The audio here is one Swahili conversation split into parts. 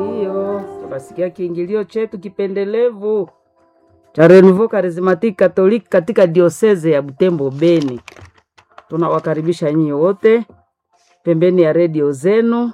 Ndiyo, tunasikia kiingilio chetu kipendelevu cha Renouveau Charismatique Catholique katika dioseze ya Butembo Beni. Tunawakaribisha nyinyi wote pembeni ya redio zenu,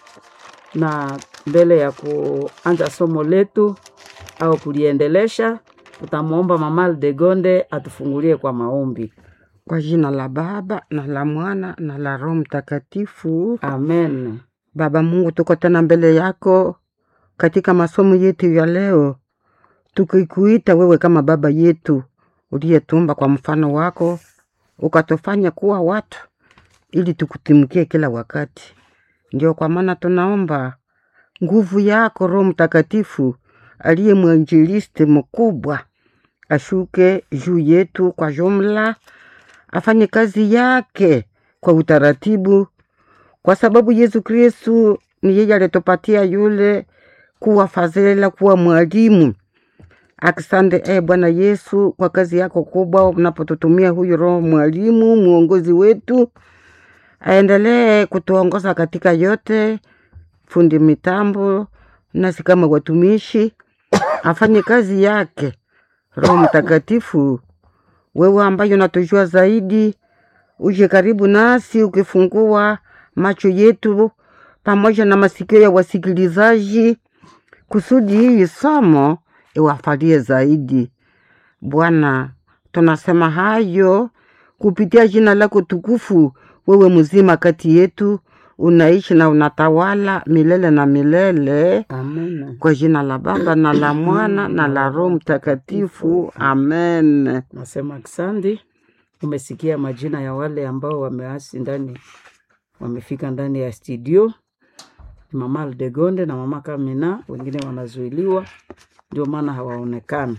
na mbele ya kuanza somo letu au kuliendelesha, tutamwomba Mama Aldegonde atufungulie kwa maombi. Kwa jina la Baba na la Mwana na la Roho Mtakatifu. Amen. Baba Mungu, tuko tena mbele yako katika masomo yetu ya leo, tukikuita wewe kama baba yetu uliyetumba kwa mfano wako, ukatufanya kuwa watu ili tukutimukie kila wakati. Ndio kwa maana tunaomba nguvu yako Roho Mtakatifu aliye mwinjilisti mkubwa ashuke juu yetu kwa jumla, afanye kazi yake kwa utaratibu, kwa sababu Yesu Kristu ni yeye alitupatia yule kuwa fadhila, kuwa mwalimu. Asante e Bwana Yesu kwa kazi yako kubwa, unapotutumia huyu Roho mwalimu, mwongozi wetu, aendelee kutuongoza katika yote, fundi mitambo, nasi kama watumishi, afanye kazi yake. Roho Mtakatifu, wewe ambaye unatujua zaidi, uje karibu nasi ukifungua macho yetu pamoja na masikio ya wasikilizaji, kusudi hii somo iwafalie zaidi. Bwana, tunasema hayo kupitia jina lako tukufu. Wewe mzima kati yetu, unaishi na unatawala milele na milele, Amen. kwa jina la Baba na la Mwana na la Roho Mtakatifu, amen. Nasema asante. Umesikia majina ya wale ambao wameasi ndani, wamefika ndani ya studio, ni mama Aldegonde na mama Kamina, wengine wanazuiliwa, ndio maana hawaonekana.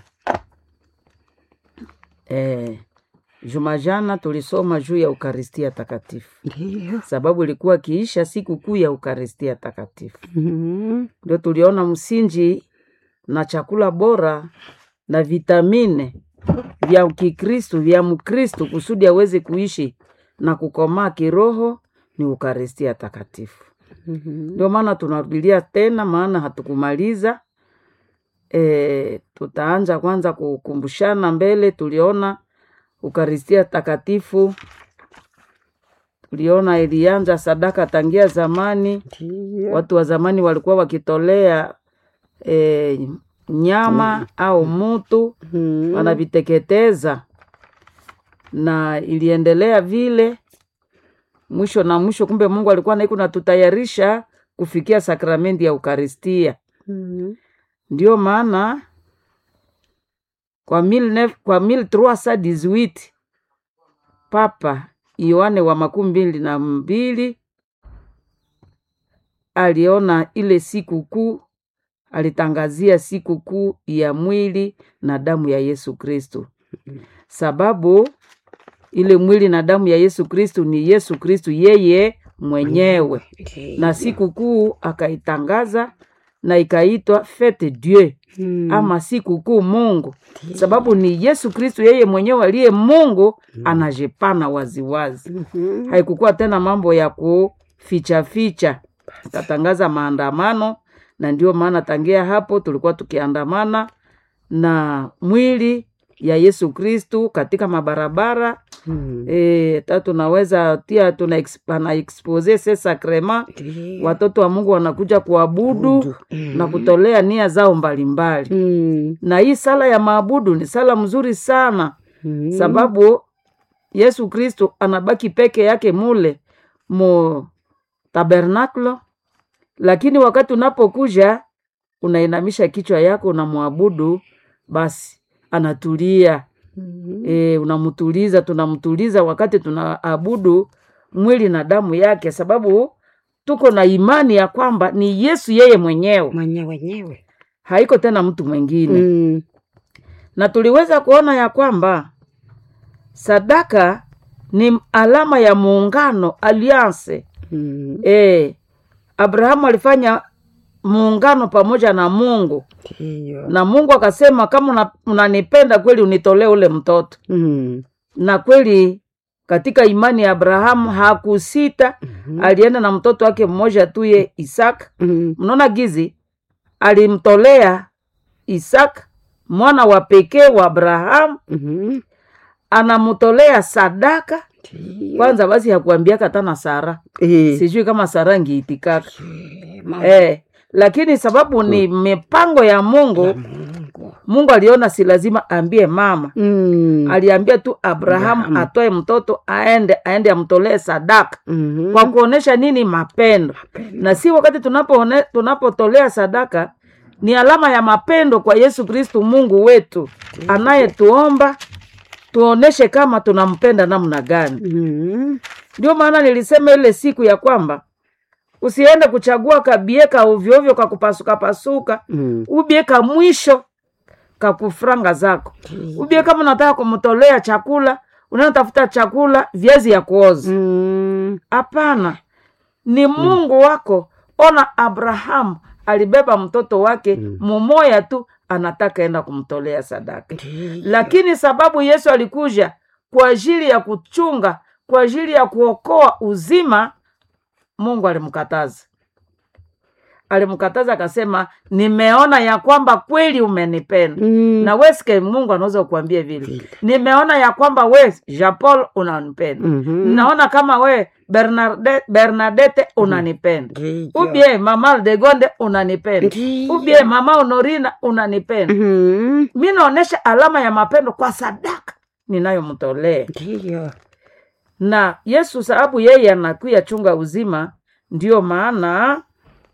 Eh, juma jana tulisoma juu ya Ukaristia Takatifu, Ndiyo. sababu ilikuwa kiisha siku kuu ya Ukaristia Takatifu. Mhm. ndio tuliona msingi na chakula bora na vitamine vya Kikristu vya Mkristu kusudi aweze kuishi na kukomaa kiroho ni Ukaristia Takatifu. Mhm. Ndio maana tunarudilia tena, maana hatukumaliza. E, tutaanza kwanza kukumbushana mbele. Tuliona Ukaristia Takatifu, tuliona ilianza sadaka tangia zamani Ndiyo. watu wa zamani walikuwa wakitolea e, nyama au mutu Mhm. wanaviteketeza, na iliendelea vile mwisho na mwisho. Kumbe Mungu alikuwa naiku natutayarisha kufikia sakramenti ya Ukaristia. Mhm. Ndio maana kwa 19 kwa 1318 Papa Yohane wa makumi mbili na mbili aliona ile siku kuu, alitangazia siku kuu ya mwili na damu ya Yesu Kristo, sababu ile mwili na damu ya Yesu Kristo ni Yesu Kristo yeye mwenyewe, na siku kuu akaitangaza na ikaitwa Fete Dieu Mhm. ama siku kuu Mungu, sababu ni Yesu Kristo yeye mwenyewe aliye Mungu anajipana waziwazi. Mhm. Haikukuwa tena mambo ya kuficha ficha, tatangaza maandamano, na ndio maana tangia hapo tulikuwa tukiandamana na mwili ya Yesu Kristu katika mabarabara Mhm. e, ta tunaweza tia tuna ex- pana expose se sacrement, Ndiyo. watoto wa Mungu wanakuja kuabudu Abudu. na kutolea nia zao mbalimbali Mhm. na hii sala ya maabudu ni sala mzuri sana Mhm. sababu Yesu Kristo anabaki peke yake mule mu tabernaklo, lakini wakati unapokuja unainamisha kichwa yako unamwabudu, basi anatulia. Mhm. E, unamtuliza, tunamtuliza wakati tunaabudu mwili na damu yake, sababu tuko na imani ya kwamba ni Yesu yeye mwenyewe, mwenye wenyewe haiko tena mtu mwingine Mhm. na tuliweza kuona ya kwamba sadaka ni alama ya muungano alliance. Mhm. E, Abrahamu alifanya muungano pamoja na Mungu Ndiyo. na Mungu akasema kama una- unanipenda kweli unitolee ule mtoto. Mhm. Na kweli katika imani ya Abrahamu hakusita, Mhm. alienda na mtoto wake mmoja tu ye Isaka. Mhm. Mnaona gizi alimtolea Isaka mwana wa pekee wa Abrahamu, Mhm. anamtolea sadaka Ndiyo. kwanza. Basi hakuambiaka tana Sara, Eh, sijui kama Sara ngiitikaka mama eh, lakini sababu ni mipango ya Mungu. ya Mungu. Mungu aliona si lazima ambie mama, Mm. aliambia tu Abrahamu Abrahamu. atoe mtoto aende aende amtolee sadaka Mhm. kwa kuonesha nini? Mapendo. Na si wakati tunapoone- tunapotolea sadaka ni alama ya mapendo kwa Yesu Kristu Mungu wetu anayetuomba tuoneshe kama tunampenda namna gani. Mhm. Ndio maana nilisema ile siku ya kwamba usiende kuchagua kabieka ovyoovyo ka kupasuka pasuka, Mm. ubieka mwisho kakufranga zako ubie kama unataka kumtolea chakula unatafuta chakula viazi ya kuoza Mm. hapana ni mungu wako ona abrahamu alibeba mtoto wake mumoya tu anataka enda kumtolea sadaka Ndiyo. lakini sababu yesu alikuja kwa ajili ya kuchunga kwa ajili ya kuokoa uzima mungu alimkataza alimkataza akasema nimeona ya kwamba kweli umenipenda Mm. na weske mungu anaweza kuambia vile Vile. nimeona ya kwamba we japol unanipenda Mhm. naona kama we Bernarde, bernadete unanipenda Ndiyo. ubie mama de gonde unanipenda Ndiyo. ubie mama honorina unanipenda Mhm. mi naonyesha alama ya mapendo kwa sadaka ninayomtolea Ndiyo. na yesu sababu yeye anakuya chunga uzima ndiyo maana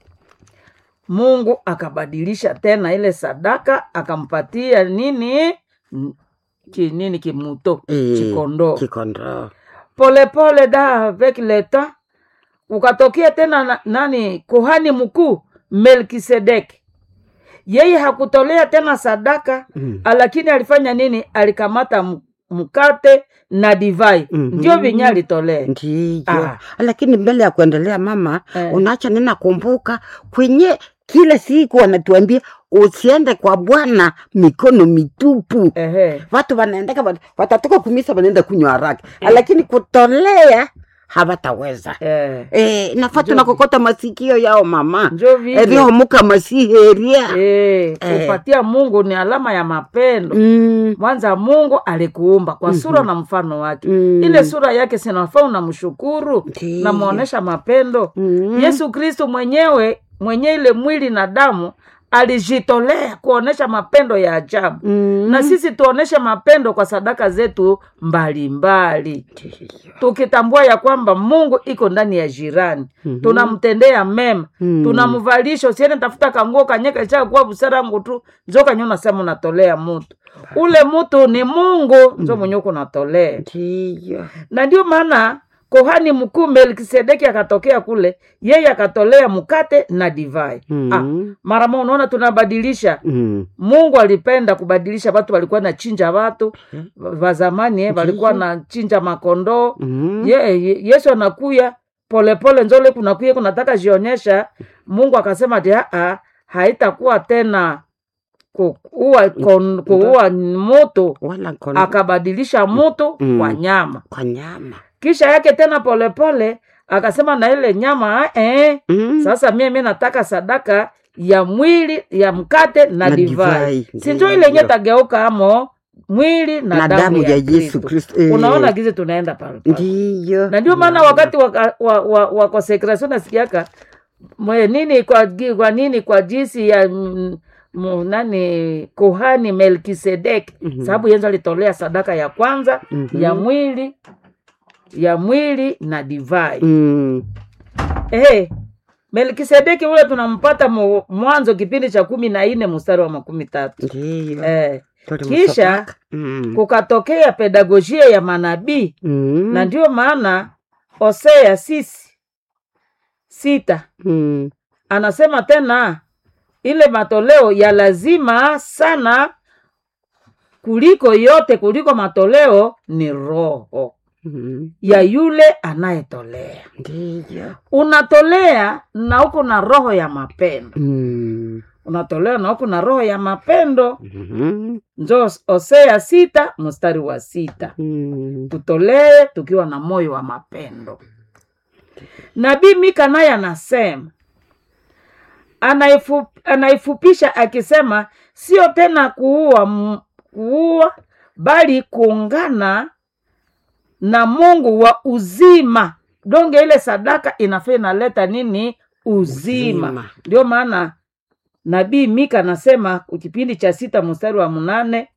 mungu akabadilisha tena ile sadaka akampatia nini N- ki, nini kimuto Eh, chikondoo Kikondoo. polepole da avec le temps ukatokea tena na, nani kuhani mkuu melkisedeki yeye hakutolea tena sadaka Mm. lakini alifanya nini alikamata m- mkate na divai Mhm. ndio venye alitolea Ndiyo. Ah. Lakini mbele ya kuendelea mama, Eh. unaacha nina kumbuka kwenye kila siku wanatuambia usiende kwa Bwana mikono mitupu. Ehe. Watu wanaendeka wat- watatoka kumisa wanaenda kunywa haraka, lakini kutolea hawataweza. Eh. Eh, nafaa Njo- tunakokota masikio yao mama njo vile eriomuka masiheria Eh, Eh. kupatia mungu ni alama ya mapendo Mm, mwanza mungu alikuumba kwa sura na mfano wake Mm. ile sura yake sinafaa unamshukuru Ndiyo. namwonyesha mapendo Mm. yesu kristo mwenyewe mwenye ile mwili na damu alijitolea kuonesha mapendo ya ajabu mm. na sisi tuoneshe mapendo kwa sadaka zetu mbalimbali tukitambua ya kwamba mungu iko ndani ya jirani Mhm. tunamtendea mema Mm. tunamvalisha usiende tafuta kanguo kanyeka chaka kuwa busara ngu tu njo kanyo nasema unatolea mutu ule mutu ni mungu njo mwenye uko unatolea Ndiyo. na ndio maana kohani mkuu melkisedeki akatokea kule yeye akatolea mkate na divai Mm. ah, mara moja unaona tunabadilisha Mm. mungu alipenda kubadilisha watu walikuwa na chinja watu wa zamani eh, walikuwa na chinja makondoo Mm. ye, ye, yesu anakuya polepole njole kunakuya kunataka jionyesha mungu akasema ati aa haitakuwa tena kuua kon- kuua moto wala kono akabadilisha moto Mm. kwa nyama kwa nyama kisha yake tena polepole akasema na ile nyama ah, eh, Mm. sasa mie mi nataka sadaka ya mwili ya mkate na, Na divai divai, sinjo ndiyo. ile yenye tageuka amo mwili na, na damu ya yesu kristo Eh, unaona gizi tunaenda pale pale. ndiyo na ndio maana wakati wa, wa, wa, wa consecration nasikiaka mwe nini kwa, gi- kwa nini kwa jinsi ya mm, mu- nani kuhani melkisedek Mhm. sababu yenzo alitolea sadaka ya kwanza Mhm. ya mwili ya mwili na divai Mm. Eh, melkisedeki ule tunampata mu- mwanzo kipindi cha kumi na nne mstari wa makumi tatu ndiyo eh, Tole kisha msopaka. Mm. kukatokea pedagojia ya manabii Mm. na ndio maana Hosea sisi sita Mm. anasema tena ile matoleo ya lazima sana kuliko yote kuliko matoleo ni roho Mm. ya yule anayetolea ndiyo unatolea na uko na roho ya mapendo Mm. unatolea na uko na roho ya mapendo Mhm. njo Hosea sita mstari wa sita Mm. tutolee tukiwa na moyo wa mapendo nabii mika naye anasema anaifu, anaifupisha akisema sio tena kuua m- kuua bali kuungana na mungu wa uzima donge ile sadaka inafaa inaleta nini uzima Uzima. ndio maana nabii mika anasema kipindi cha sita mstari wa mnane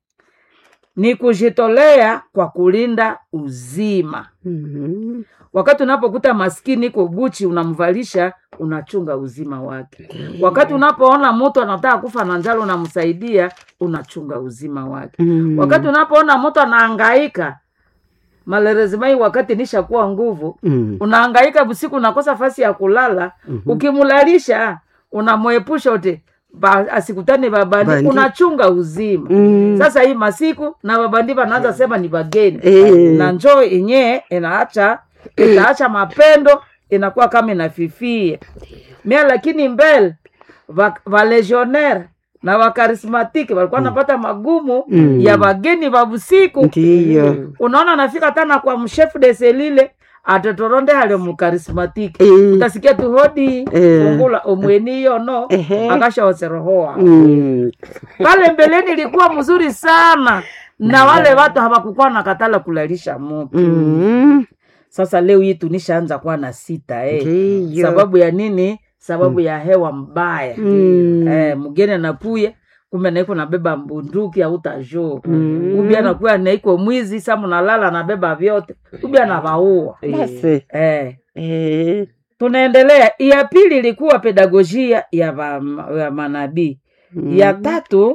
ni kujitolea kwa kulinda uzima Mhm. wakati unapokuta maskini iko buchi unamvalisha unachunga uzima wake wakati unapoona mtu anataka kufa na njala unamsaidia unachunga uzima wake Mhm. wakati unapoona mtu anaangaika malerezimai wakati nishakuwa nguvu Mhm. unaangaika busiku unakosa fasi ya kulala ukimlalisha unamwepusha uti ba, asikutane babandi Bandi. unachunga uzima Mhm. sasa hii masiku na babandi banaanza sema ni bageni Eh. na njoo yenyewe inaacha itaacha mapendo inakuwa kama inafifia mia lakini mbele va, va legionnaire na wakarismatiki walikuwa napata magumu Mm. ya wageni wa busiku ndiyo unaona nafika tana kwa mshefu de selile atetoronde hali mukarismatiki Eh. utasikia tu hodi Eh. fungula omweni yono Ehe. akashaoserohoa Mhm. pale mbeleni ilikuwa mzuri sana na wale watu hawakukuwa na katala kulalisha mtu Mhm. sasa leo hii tunishaanza kuwa na sita eh. ndiyo sababu ya nini sababu ya hewa mbaya Mm. eh, mgeni anakuya kumbe naiko nabeba mbunduki autajuu Mm. ubi anakuya naiko mwizi sa mnalala anabeba vyote ubi anavaua basi eh. Eh. tunaendelea ya pili ilikuwa pedagojia ya, va, ya manabii ya tatu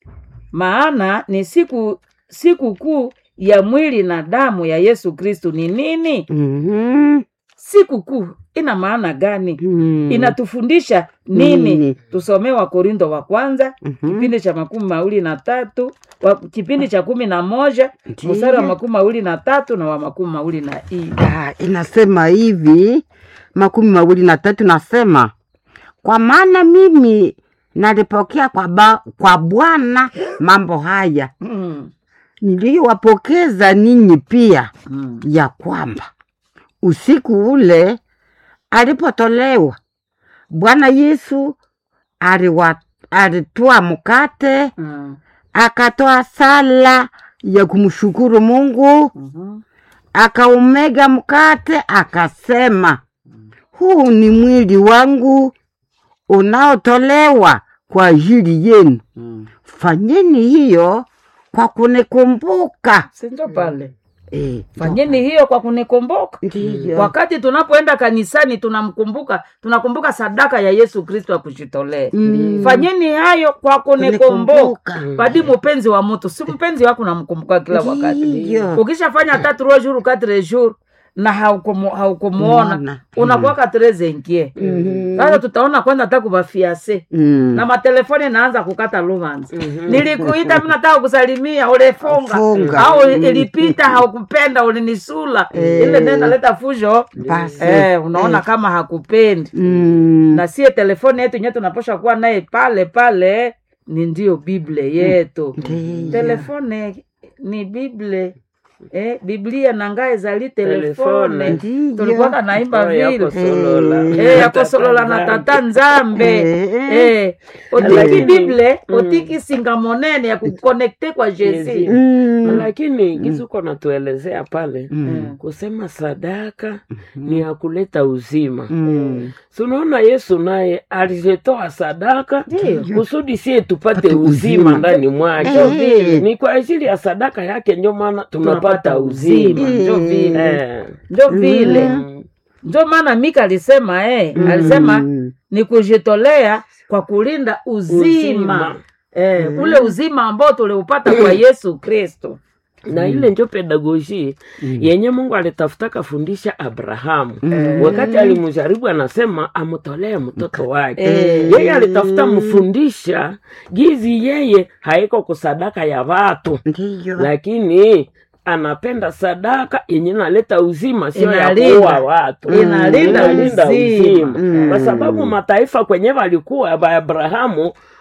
maana ni siku siku kuu ya mwili na damu ya yesu kristu ni nini Mhm. siku kuu ina maana gani Mhm. inatufundisha nini Nini? tusomee wakorindo wa kwanza Mhm. kipindi cha makumi mawili na tatu wa, kipindi cha kumi na moja Ndiyo. mstari wa makumi mawili na tatu na wa makumi mawili na nne Ah, inasema hivi makumi mawili na tatu nasema kwa maana mimi nalipokea kwa, ba, kwa bwana mambo haya mm. niliyowapokeza ninyi pia mm. ya kwamba usiku ule alipotolewa bwana yesu aliwa- alitwaa mkate mm. akatoa sala ya kumshukuru mungu mhm. akaumega mkate akasema huu ni mwili wangu unaotolewa kwa ajili yenu mm. fanyeni hiyo kwa kunikumbuka sinjo pale Eh, fanyeni hiyo kwa kunikumbuka ndiyo. wakati tunapoenda kanisani tunamkumbuka tunakumbuka sadaka ya yesu kristo akujitolea Mm. fanyeni hayo kwa kunikumbuka Kunikumbuka. badi mpenzi wa mtu si mpenzi wako namkumbuka kila wakati Ndiyo. ukishafanya tatu trois jours quatre jours na haukumu- haukumuona Muona. unakuwaka treze nkie sasa tutaona kwanza hata kuvafiase Mm. na matelefoni naanza kukata luvanzi nilikuita mi nataka kusalimia ulifunga Funga. au ilipita haukupenda ulinisula ile ndio inaleta fujo Basi. eh, unaona kama hakupendi Mm. na sie telefoni yetu nye tunaposha kuwa naye pale pale ni ndio bible yetu Ndiyo. telefone ni bible eh, biblia nangae zali telefone Telefone. Ndiyo. tulikuwaka naimba Oh, yako vile solola. Eh, Eh, yakosolola na tata nzambe Eh. Eh, otiki Lakini- bible Mm. otiki singa monene ya kukonekte kwa jesi Yesu. Mm. lakini gisuko natuelezea pale Mm. kusema sadaka ni ya kuleta uzima Mm. sunaona yesu naye alitoa sadaka Ndiyo. kusudi sie tupate Pate uzima uzima. ndani mwake Eh. ni kwa ajili ya sadaka yake ndio maana tunapata tunapata uzima uzima njo Eh. vile Eh. njo vile Mm. njo maana mika alisema eh, alisema Mm. ni kujitolea kwa kulinda uzima, Uzima. Eh, ule uzima ambao tuliupata kwa yesu kristo na ile njo pedagoji yenye mungu alitafutaka fundisha abrahamu Mm. wakati alimjaribu anasema amtolee mtoto wake Eh. yeye alitafuta mfundisha gizi yeye haiko kusadaka ya watu Ndiyo. lakini anapenda sadaka yenye naleta uzima sio ya Inalinda. kuua watu Inalinda Inalinda uzima. uzima Mm. kwa sababu mataifa kwenye walikuwa ba abrahamu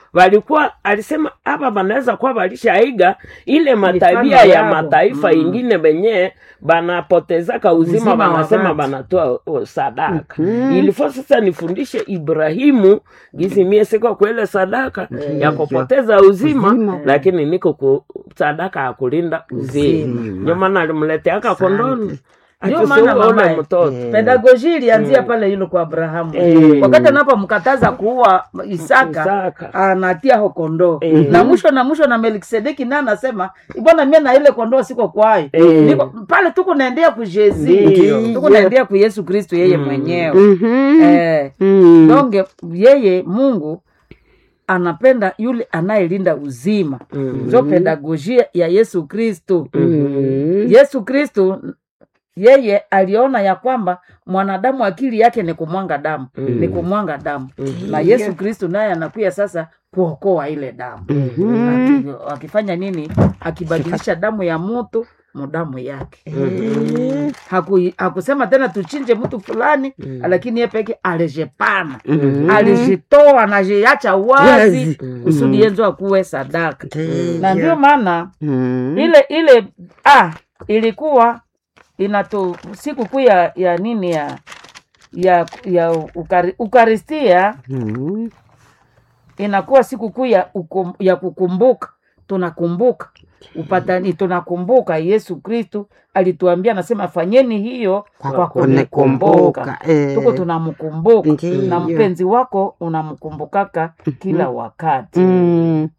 walikuwa alisema hapa banaweza kuwa walishaiga ile matabia Mifano ya yabo. mataifa Mm. ingine benye banapotezaka uzima Uzima wa banasema watu. banatoa oh, sadaka ilifo sasa nifundishe ibrahimu gizi mie siko kwele sadaka ya kupoteza uzima, Uzima. lakini niko ku sadaka ya kulinda uzima ndio maana alimleteaka kondoni Ndio maana akisiuone mamaye. mtoto pedagoji ilianzia pale yule kwa abrahamu Eh. wakati anapomkataza kuua isaka Isaka. anatia ho kondoo Eh. na mwisho na mwisho na melkisedeki naye anasema bwana mie na ile kondoo siko kwayo Eh. Niko, pale tuko naendea ku jezi Ndio. tuko naendea ku yesu kristu yeye mwenyewe Mhm. eh, Mm. donge yeye mungu anapenda yule anayelinda uzima Mm. njo pedagojia ya yesu kristu Mm. yesu kristu yeye aliona ya kwamba mwanadamu akili yake ni kumwanga damu Mm. ni kumwanga damu Mm. na yesu kristu naye anakuya sasa kuokoa ile damu Mhm. Aki- akifanya nini akibadilisha damu ya mutu mudamu yake Eh. Haku, hakusema tena tuchinje mtu fulani Mm. lakini ye peke alijepana Mhm. alijitoa najiacha wazi Wazi. kusudi yenzo akuwe sadaka Ndiyo. na ndio maana Mm. ile ile ah, ilikuwa inatu siku kuu ya, ya nini ya ya ya ukari, ukaristia Mm. inakuwa siku kuu ya, ukum- ya kukumbuka tunakumbuka upatani tunakumbuka yesu kristu alituambia anasema fanyeni hiyo Kwa kwa kunikumbuka, kunikumbuka eh. tuko tunamkumbuka Ndiyo. na mpenzi wako unamkumbukaka kila wakati Mm.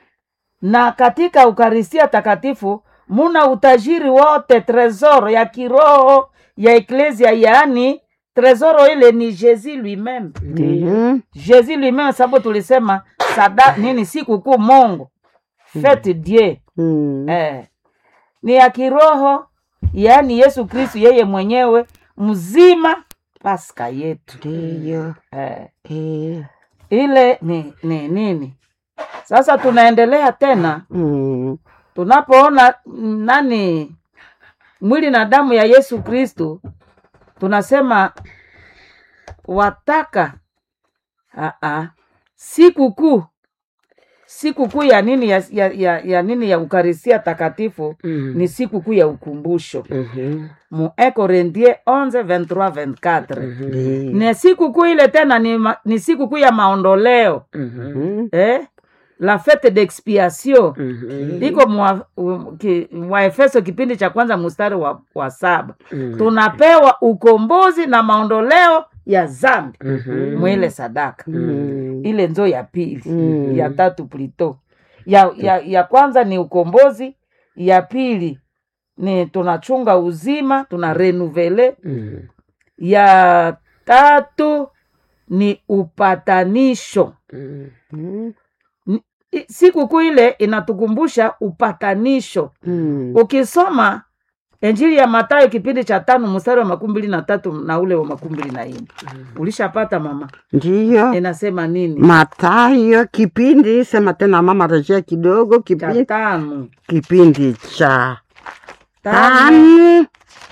na katika ukaristia takatifu muna utajiri wote tresoro ya kiroho ya eklesia yaani tresoro ile ni jesus lui-meme Mhm. jesus lui-meme sababu tulisema sada nini sikukuu mongo fete dieu Mm. eh, ni ya kiroho yaani yesu kristu yeye mwenyewe mzima paska yetu Ndiyo. eh, Eh. ile ni ni nini sasa tunaendelea tena Mm. tunapoona mm, nani mwili na damu ya yesu kristu tunasema wataka Aa, siku kuu siku kuu ya nini ya, ya, ya, ya nini ya ukarisia takatifu Mm. ni siku kuu ya ukumbusho Mhm. mu 1 Corinthiens 11 23 24 Ndiyo. na siku kuu ile tena ni, ma, ni siku kuu ya maondoleo Mhm. Mm. eh? la fete d'expiation Mhm. iko mwa, um, ki, waefeso kipindi cha kwanza mstari wa, wa saba Mhm. tunapewa ukombozi na maondoleo ya zambi Mhm. mwile sadaka Mm. ile nzo ya pili Mm. ya tatu plito ya, ya, ya kwanza ni ukombozi ya pili ni tunachunga uzima tuna renuvele Mhm. ya tatu ni upatanisho Mhm. Mm. I- sikukuu ile inatukumbusha upatanisho Mm. ukisoma injili ya matayo kipindi cha tano mstari wa makumi mbili na tatu na ule wa makumi mbili na nne ulishapata mama Ndiyo. inasema nini Matayo kipindi, sema tena mama, rejea kidogo, cha kipindi tano kipindi cha tano tano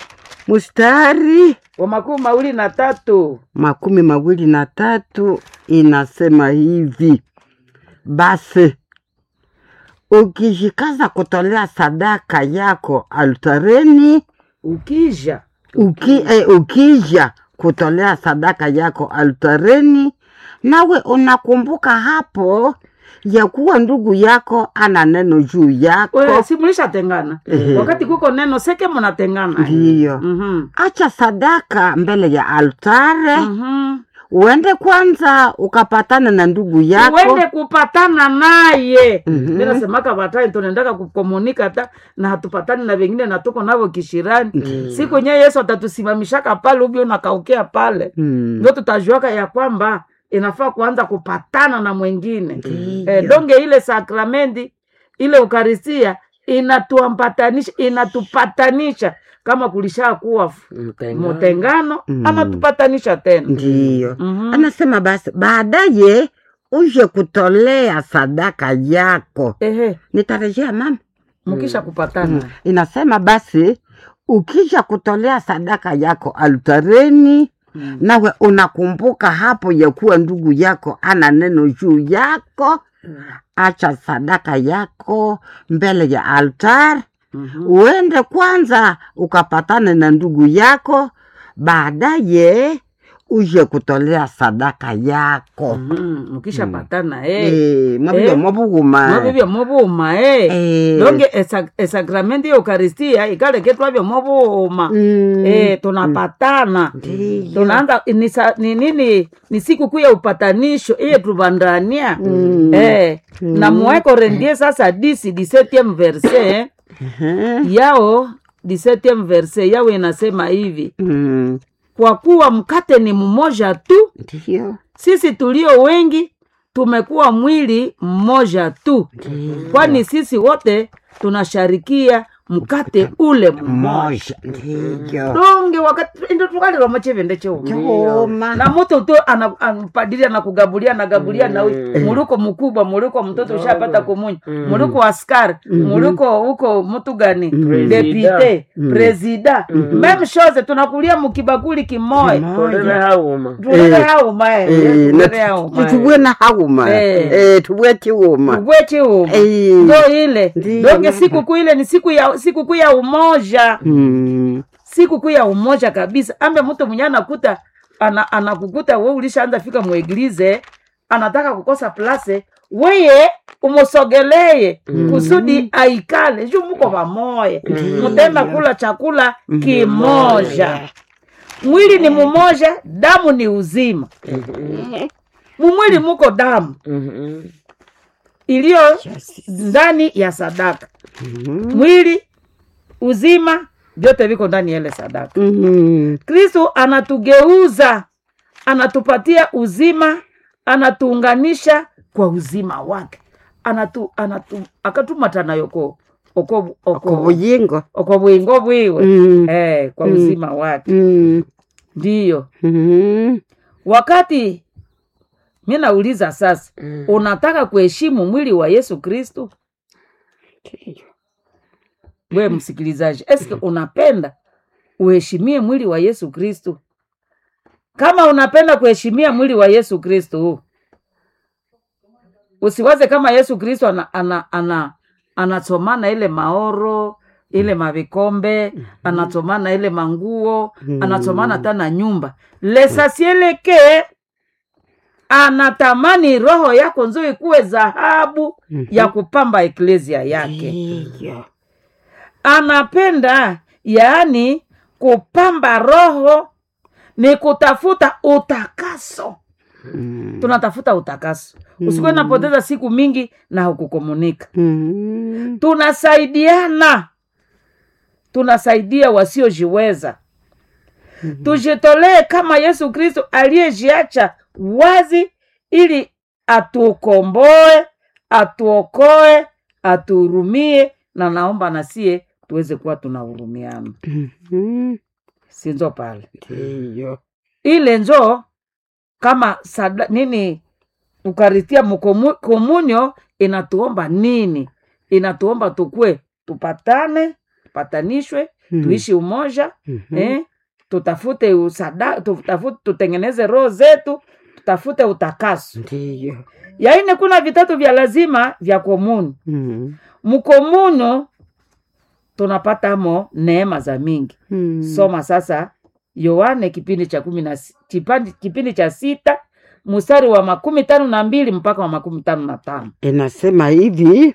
mstari wa makumi mawili na tatu makumi mawili na tatu inasema hivi: basi ukijikaza kutolea sadaka yako altareni, ukija uki, eh, ukija kutolea sadaka yako altareni, nawe unakumbuka hapo ya kuwa ndugu yako ana neno juu yako, we si mulishatengana Ehe. wakati kuko neno seke munatengana ndiyo Mhm. acha sadaka mbele ya altare Mhm. uende kwanza ukapatana na ndugu yako uende kupatana naye Mhm. mi nasemaka batai tunaendaka kukomunika ta na hatupatani na vengine na tuko navo kishirani siku nye yesu atatusimamishaka pale ubi unakaukea pale Mm. ndio tutajuaka ya kwamba inafaa kuanza kupatana na mwengine Ndiyo. eh, donge ile sakramenti ile ukaristia inatuambatanisha inatupatanisha kama kulisha kuwa Mtengano. mutengano Mm. anatupatanisha tena ndiyo Mhm. anasema basi baadaye uje kutolea sadaka yako ehe nitarejea mama mukisha kupatana inasema basi ukija kutolea sadaka yako altareni Mm. nawe unakumbuka hapo ya kuwa ndugu yako ana neno juu yako acha sadaka yako mbele ya altar Mhm. uende kwanza ukapatane na ndugu yako baadaye uje kutolea sadaka yako Mhm. mukishapatana eh. Eh, mwabibya Eh. mwabuguma mwabibya mubuma eh. Eh. donge esa- esakramenti ya eukaristia ikaleke twabya mubuma Mm. eh, tunapatana Ndiyo. tunaanza ni, sa- ni nini ni siku kuu ya upatanisho iye tubandania Mm. eh, na muweko rendie sasa disi 17 verse Ehe. yao 17 verse yao inasema hivi Mm. kwa kuwa mkate ni mmoja tu Ndiyo. sisi tulio wengi tumekuwa mwili mmoja tu kwani sisi wote tunasharikia mkate ule mmoja Moja. Ndiyo. donge wakati ndo tukalilwa machivende cheu Choma. na mutu tu ana- anapadiri anakugabulia anagabulia na huyu muliko mkubwa muliko mtoto ushapata kumunya muliko askari muliko huko mtu gani depute presida meme chose tunakulia mukibakuli kimoya Tolele hauma tulele hauma Eh, eh, na tulele hauma tu- tubwe na hauma Eh. Eh, tubwe chiuma ubwechi uma Eh. ndo ile Ndiyo. donge sikukuu ile ni siku ya sikukuu ya umoja Mm. sikukuu ya umoja kabisa ambe mtu mwenye anakuta ana, anakukuta we ulishaanza fika mweglize anataka kukosa place weye umusogeleye kusudi aikale juu muko pamoya mutenda kula chakula kimoja mwili ni mumoja damu ni uzima mumwili muko damu Mhm. iliyo ndani ya sadaka mwili uzima vyote viko ndani ya ile sadaka Mm. kristo anatugeuza anatupatia uzima anatuunganisha kwa uzima wake anatu, anatu, akatumatana yoko oko, oko, Kubuyingo. oko bwingo bwiwe Mm. eh, kwa Mm. uzima wake Mm. ndiyo Mm. wakati mi nauliza sasa Mm. unataka kuheshimu mwili wa yesu kristo we msikilizaji eske unapenda uheshimie mwili wa yesu kristo kama unapenda kuheshimia mwili wa yesu kristo usiwaze kama yesu kristo ana, ana, ana, anasomana ile maoro ile mavikombe anasomana ile manguo anasomana hata na nyumba lesasieleke anatamani roho yako nzuri kuwe dhahabu ya kupamba eklesia yake Ndiyo. anapenda yaani kupamba roho ni kutafuta utakaso Mm. tunatafuta utakaso usikuwe napoteza siku mingi na hukukomunika Mm. tunasaidiana tunasaidia wasiojiweza tujitolee kama yesu kristo aliyejiacha wazi ili atukomboe atuokoe atuhurumie na naomba nasie tuweze kuwa tunahurumiana Mm. sinzo pale Ndiyo. ile njo kama sada, nini ukaritia mukomu- komunyo inatuomba nini inatuomba tukue tupatane tupatanishwe Mm. tuishi umoja Mhm. eh? tutafute usada, tutafute, tutengeneze roho zetu tutafute utakaso Ndiyo. yaine kuna vitatu vya lazima vya komuni Mm. mkomuno tunapatamo neema za mingi Mm. soma sasa yohane kipindi cha kumi na si- kipandi- kipindi cha sita mstari wa makumi tano na mbili mpaka wa makumi tano na tano inasema hivi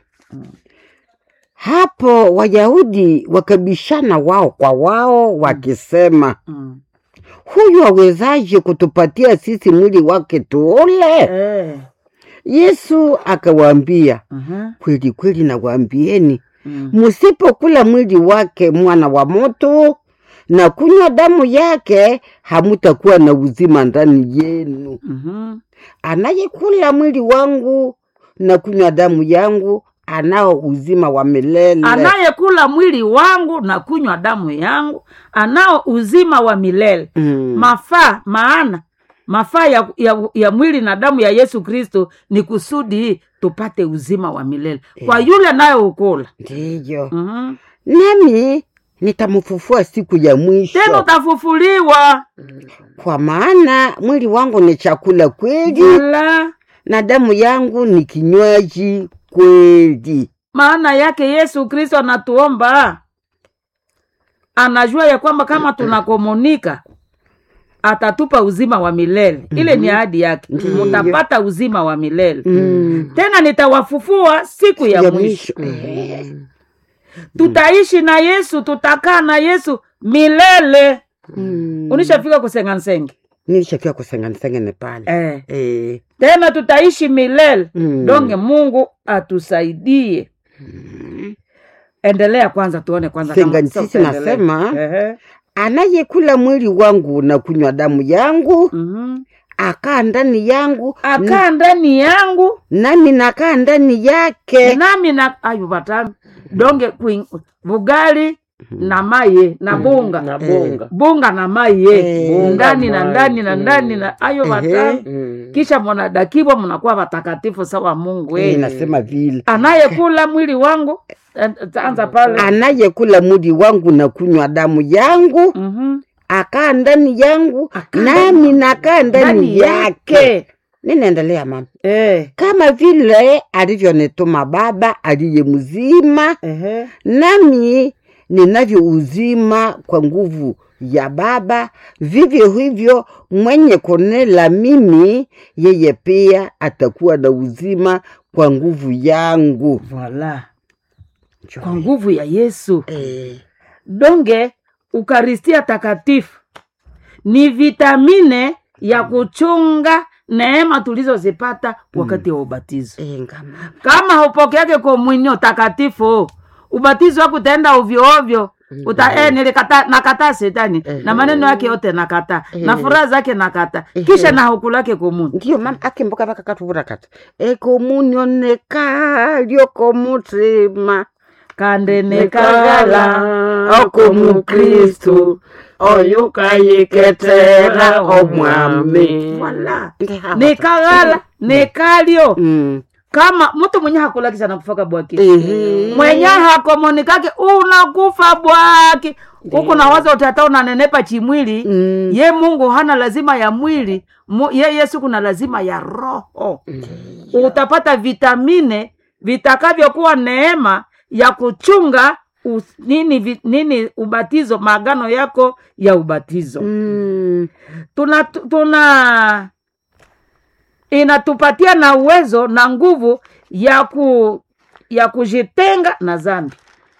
hapo wayahudi wakabishana wao kwa wao wakisema mm. huyu awezaje kutupatia sisi mwili wake tuule eh. yesu akawaambia uh-huh. kweli kweli nawaambieni mm. musipokula mwili wake mwana wa moto na kunywa damu yake hamutakuwa na uzima ndani yenu mm-hmm. anayekula mwili wangu na kunywa damu yangu anao uzima wa milele anayekula mwili wangu na kunywa damu yangu anao uzima wa milele mm. mafaa maana mafaa ya, ya, ya mwili na damu ya yesu kristo ni kusudi tupate uzima wa milele kwa yule nayoukula ndiyo mm-hmm. nami nitamfufua siku ya tena mwisho utafufuliwa kwa maana mwili wangu ni chakula kweli jula na damu yangu ni kinywaji kweli. maana yake yesu kristo anatuomba anajua ya kwamba kama tunakomunika atatupa uzima wa milele ile ni ahadi yake Ndiyo. mutapata uzima wa milele Mm. tena nitawafufua siku ya, Ya mwisho mwisho. Eh. tutaishi na yesu tutakaa na yesu milele Mm. unishafika kusengansenge nilishafika kusenganisengene pale eh. Eh. tena tutaishi milele Mm. donge mungu atusaidie endelea kwanza tuone kwanza kama Senganisisi sasa utaendelea. nasema, Ehe. anayekula mwili wangu na kunywa damu yangu Mhm. akaa ndani yangu akaa ndani yangu nami nakaa ndani yake nami na ayu batami donge kwing, bugali na maye na bunga na bunga bunga na maye Eh. ndani na Bunga, ndani na maye. ndani na ayo Ehe. batami Mm. kisha mwanadakiwa mnakuwa watakatifu sawa mungu Eh, eh. nasema vile anayekula mwili wangu eh, taanza pale anayekula mwili wangu na kunywa damu yangu Mhm. akaa ndani yangu Akaa nami nakaa ndani Ndani yake yake. ninaendelea mama Eh. kama vile alivyonituma baba aliye mzima Ehe. nami ninavyo uzima kwa nguvu ya baba vivyo hivyo mwenye kunela mimi yeye pia atakuwa na uzima kwa nguvu yangu Voilà. kwa nguvu ya yesu eh, donge ukaristia takatifu ni vitamine ya kuchunga neema tulizozipata wakati wa ubatizo eh, ngama. kama haupokeake komunio takatifu ubatizo wako utaenda ovyo ovyo uta eh, nilikata nakataa setani na maneno yake yote nakata na furaha zake nakata kisha na hukulake komuni ndiyo mama akimboka vakakatuvura kati ekomunio nekalyo mutima kandenekagala oko mukristu oyo kayiketera omwami Wala. nikagala nikalyo Mm. kama mtu mwenye hakulakisa nakufaka bwaki Ehe. mwenye hakomonikake unakufa bwaki huku na waza utata unanenepa chimwili Mm. ye mungu hana lazima ya mwili Mu, ye yesu kuna lazima ya roho utapata vitamine vitakavyokuwa neema ya kuchunga us, nini, vi, nini ubatizo maagano yako ya ubatizo Mm. tuna tuna inatupatia na uwezo na nguvu ya ku ya kujitenga na dhambi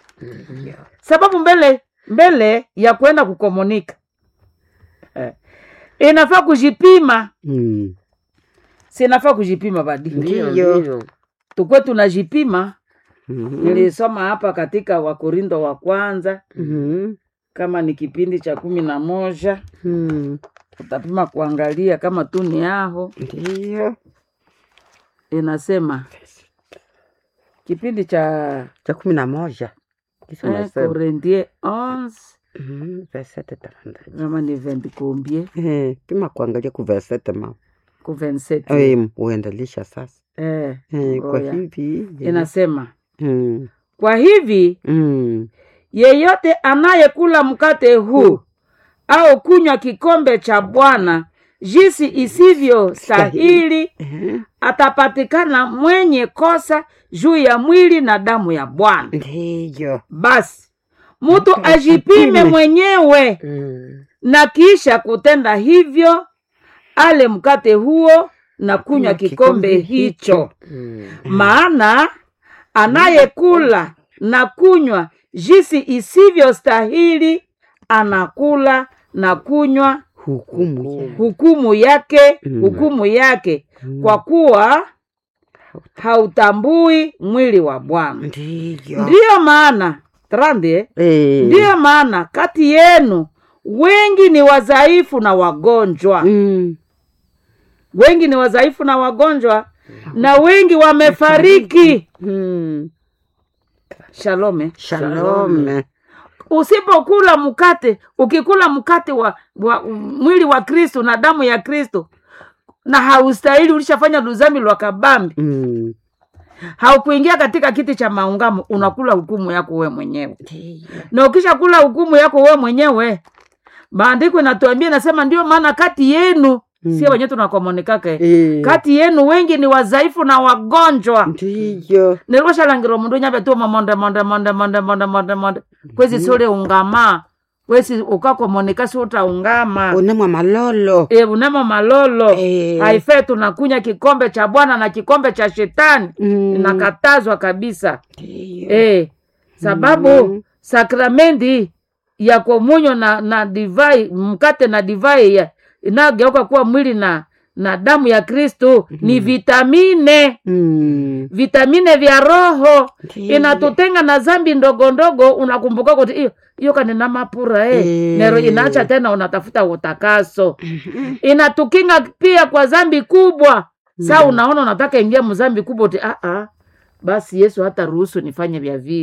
sababu mbele mbele ya kwenda kukomunika eh, inafaa kujipima Mm. sinafaa kujipima badi Ndiyo, Ndiyo. ndiyo. tukwe tunajipima Mhm. nilisoma hapa katika wakorindo wa kwanza Mhm. kama ni kipindi cha kumi na moja Mm. utapima kuangalia kama tu ni aho ndiyo inasema kipindi cha cha kumi na moja Kisa eh, unasema. Korinthe 11 Mhm, versete tafadhali. kama ni 20 combien Eh, pima kuangalia ku versete ma ku 27 Eh, uendelisha sasa eh, Eh, kwa ngoja. hivi inasema Mm. kwa hivi Mm. yeyote anayekula mkate huu au kunywa kikombe cha bwana jinsi isivyo stahili Eh, atapatikana mwenye kosa juu ya mwili na damu ya bwana ndiyo basi mtu Mtu ajipime ajipime. mwenyewe Mm. na kisha kutenda hivyo ale mkate huo na kunywa kikombe hicho Mm. maana anayekula na kunywa jinsi isivyo stahili anakula na kunywa hukumu ya- hukumu yake Mm. hukumu yake Mm. kwa kuwa hautambui mwili wa bwana ndiyo ndiyo maana trande Eh. ndiyo maana kati yenu wengi ni wadhaifu na wagonjwa Mm. wengi ni wadhaifu na wagonjwa na wengi wamefariki Mm. shalome shalome usipokula mkate ukikula mkate wa, wa mwili wa kristo na damu ya kristo na haustahili ulishafanya luzami lwa kabambi Mm. haukuingia katika kiti cha maungamo unakula hukumu yako we mwenyewe Ndiyo. na ukishakula hukumu yako we mwenyewe maandiko inatuambia nasema ndio maana kati yenu Mm. sie wenyewe tunakomonikake Eh, kati yenu wengi ni wadhaifu na wagonjwa ndiyo nilikuxalangira mundu nyabe tuma monde monde monde monde monde monde monde kwezi suli ungama kwesi ukakomonika si utaungama unemwa malolo e, unemo malolo Eh. haife tunakunya kikombe cha bwana na kikombe cha shetani Mm. inakatazwa kabisa Ndiyo. e, sababu Mm. sakramenti ya komunyo na, na divai mkate na divai ya- inayogeuka kuwa mwili na na damu ya kristu ni vitamine Mm. vitamine vya roho Ndiyo. inatutenga na zambi ndogo ndogo unakumbuka kuti hiyo hiyo kanina mapura eh. Eh. nero inaacha tena unatafuta utakaso inatukinga pia kwa zambi kubwa saa unaona unataka ingia mzambi kubwa uti ah, ah. basi yesu hata ruhusu nifanye vya vile